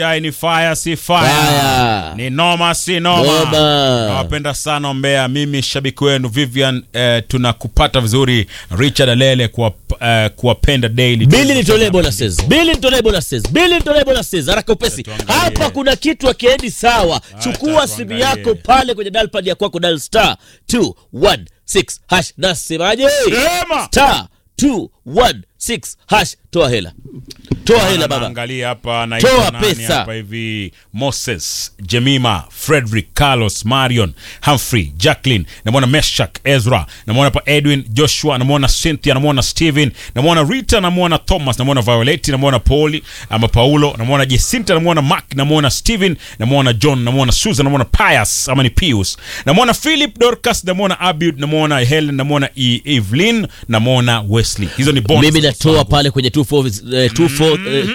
Dai ni fire si fire. Fire. Ni noma si noma. Noma. Nawapenda sana Mbeya. Mimi shabiki wenu Vivian eh, tunakupata vizuri Richard Alele kuwa, eh, kuwapenda daily. Bili nitolee bonuses. Bili nitolee bonuses. Bili nitolee bonuses. Haraka upesi. tuangalie. Hapa kuna kitu akiendi sawa. Chukua simu tuangalie. yako pale kwenye dial pad ya kwako dial star 216 hash. Nasemaje? Sema. Star 216 hash. Toa hela. Toa hela baba. Naangalia hapa Toa naitwa nani pesa. hapa hivi Moses, Jemima, Frederick, Carlos, Marion, Humphrey, Jacqueline, namwona Meshak, Ezra, namwona hapa Edwin, Joshua, namwona Cynthia, namwona Steven, namwona Rita, namwona Thomas, namwona Violet, namwona Pauli ama Paulo, namwona Jacinta, namwona Mark, namwona Steven, namwona John, namwona Susan, namwona Pius ama ni Pius, namwona Philip, Dorcas, namwona Abud, namwona Helen, namwona E- Evelyn, namwona Wesley. Hizo ni bonus. Mimi natoa pale kwenye 24 eh, 24 eh,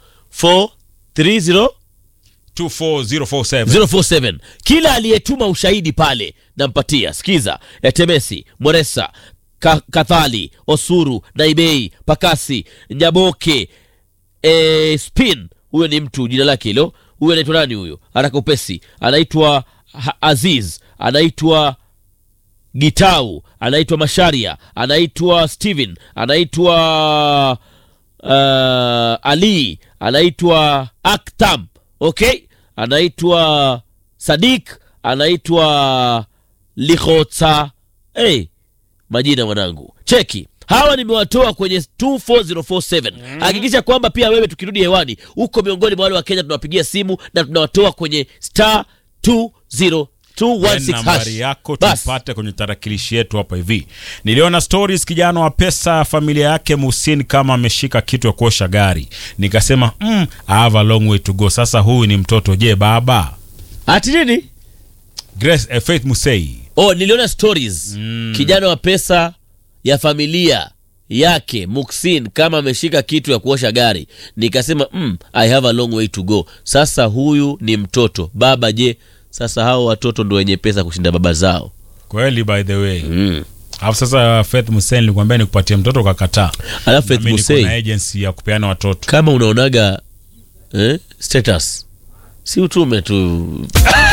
2430 24047. 047 kila aliyetuma ushahidi pale nampatia sikiza etemesi moresa Ka, kathali osuru naibei pakasi nyaboke e, spin huyo ni mtu jina lake hilo huyo anaitwa nani huyo haraka upesi anaitwa Ha- aziz anaitwa gitau anaitwa masharia anaitwa steven anaitwa uh, ali anaitwa aktam okay anaitwa sadik anaitwa likhotsa hey, majina mwanangu cheki hawa nimewatoa kwenye 24047 hakikisha kwamba pia wewe tukirudi hewani uko miongoni mwa wale wa kenya tunawapigia simu na tunawatoa kwenye star 20216 nambari hash. yako Bas. tupate kwenye tarakilishi yetu hapa hivi niliona stories kijana wa pesa familia yake muhsin kama ameshika kitu ya kuosha gari nikasema mm, I have a long way to go sasa huyu ni mtoto je baba ati nini Grace, eh, faith musei oh niliona stories kijana wa pesa ya familia yake muksin kama ameshika kitu ya kuosha gari nikasema mm, i have a long way to go sasa huyu ni mtoto baba je sasa hao watoto ndo wenye pesa kushinda baba zao kweli by the way mm. alafu sasa faith musei nilikwambia nikupatie mtoto ukakataa alafu Faith Nami niko Musei, na agency ya kupeana watoto kama unaonaga eh, status si utume tu